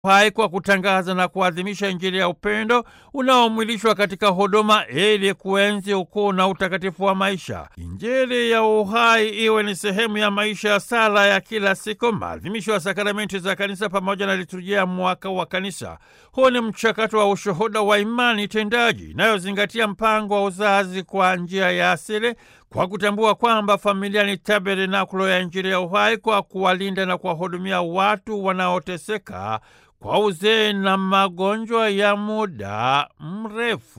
hai kwa kutangaza na kuadhimisha Injili ya upendo unaomwilishwa katika huduma ili kuenzi ukuu na utakatifu wa maisha. Injili ya uhai iwe ni sehemu ya maisha ya sala ya kila siku, maadhimisho ya sakramenti za kanisa pamoja na liturujia ya mwaka wa kanisa. Huu ni mchakato wa ushuhuda wa imani tendaji inayozingatia mpango wa uzazi kwa njia ya asili kwa kutambua kwamba familia ni tabernakulo ya Injili ya uhai kwa kuwalinda na kuwahudumia watu wanaoteseka kwa uzee na magonjwa ya muda mrefu.